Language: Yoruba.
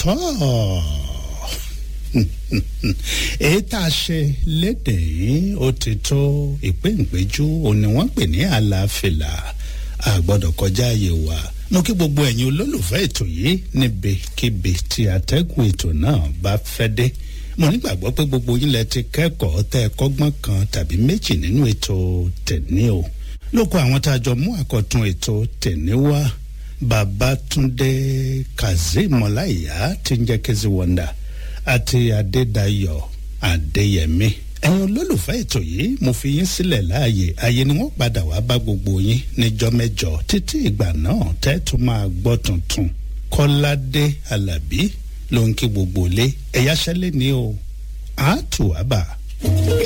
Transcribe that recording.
tọ́ èyí tá a ṣe lédè yìí ó ti tó ìpéǹpéjú òní wọ́n pè ní àlàáfíà àgbọ́dọ̀ kọjá àyè wa mo kí gbogbo ẹ̀yin olólùfẹ́ ètò yìí níbikíbi tí atẹ́gùn ètò náà bá fẹ́ dé mo nígbàgbọ́ pé gbogbo yín lẹ ti kẹ́kọ̀ọ́ tẹ́ ẹ kọ́gbọ́n kan tàbí méjì nínú ètò tẹ̀ní o lóko àwọn tá a jọ mú àkọ́tún ètò tẹ̀ní wá babatunde kazeem ọláìyá tí ń jẹ́ kezi wọ́ndà àti adédayọ̀ adéyẹmí ẹ̀yin olólùfẹ́ ètò yìí mo fi yín sílẹ̀ láàyè àyè ni wọ́n padà wá bá gbogbo yín níjọ́ mẹ́jọ títí ìgbà náà tẹ́tù máa gbọ́ tuntun kọ́ládé alábí ló ń kí gbogbo lé ẹ̀yáṣẹ́lẹ̀ ni o àátù àbà.